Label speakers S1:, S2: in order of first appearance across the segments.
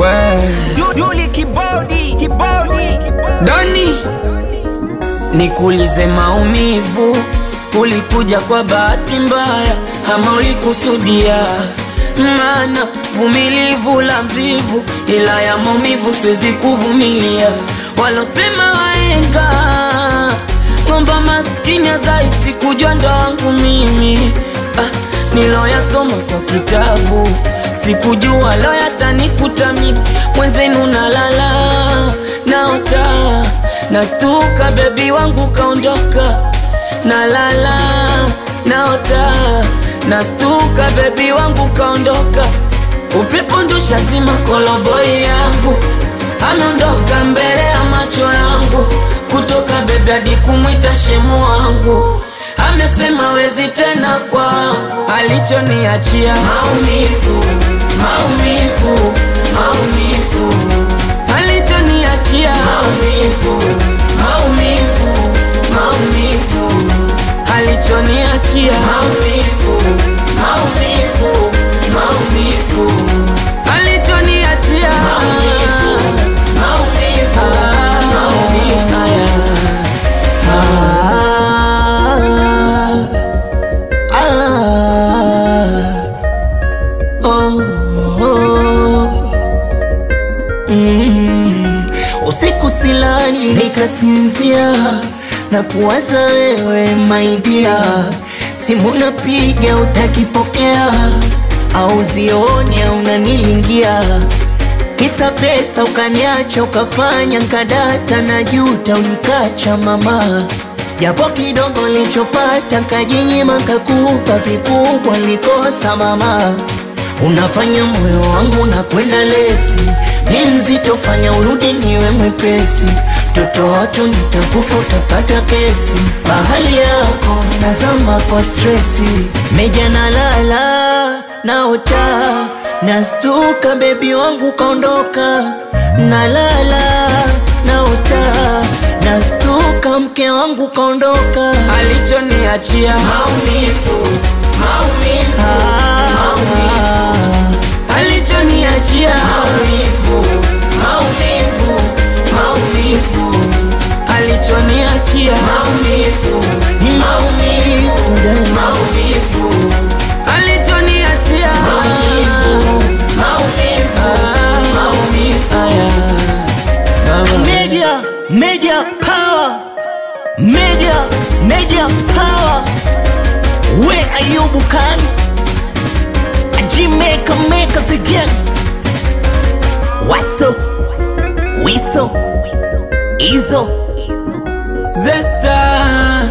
S1: We
S2: Yuli kibodi kibodi
S1: Doni, nikuulize maumivu, ulikuja kwa bahati mbaya ama ulikusudia? Maana vumilivu la mvivu, ila ya maumivu siwezi kuvumilia. Walosema waenga ng'omba maskini azaisi kujua ndo wangu mimi ah, niloyasoma kwa kitabu sikujua lo yatanikuta mimi mwenzenu nalala naota nastuka bebi wangu kaondoka nalala naota nastuka bebi wangu kaondoka upepo ndusha zima koloboi yangu ameondoka mbele ya macho yangu kutoka bebi hadi kumwita shemu wangu amesema wezi tena kwa alichoniachia maumivu maumivu maumivu alichoniachia maumivu maumivu maumivu alichoniachia maumivu maumivu maumivu alichoniachia maumivu maumivu maumivu
S3: Usiku silani nikasinzia na kuwaza wewe maidia, simu napiga utakipokea, au zioni au unanilingia, kisa pesa ukaniacha, ukafanya nkadata na juta, ulikacha mama japo kidogo nilichopata kajinyima, kakupa vikubwa, nilikosa mama Unafanya moyo wangu na kwenda lesi, ni mzito, fanya urudi niwe mwepesi. Toto watu nitakufa, utapata kesi. Bahali yako nazama kwa stresi, meja nalala naota, nastuka, bebi wangu kaondoka. Nalala naota, nastuka, mke wangu kaondoka.
S1: alichoniachia maumivu maumivu maumivu alichoniachia maumivu maumivu maumivu alichoniachia maumivu
S3: Ni maumivu
S1: maumivu alichoniachia maumivu maumivu maumivu
S3: Media, media power, media, media power. Where are you, Bukan? A Jamaica make us again. What's up? Wiso, Izo.
S1: Zesta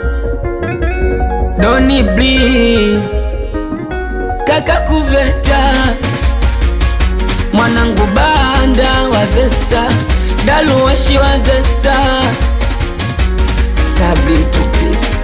S1: Doni Bliss Kaka Kuveta Mwanangu Banda wa Zesta Daluwashi wa Zesta Sabri Tupisi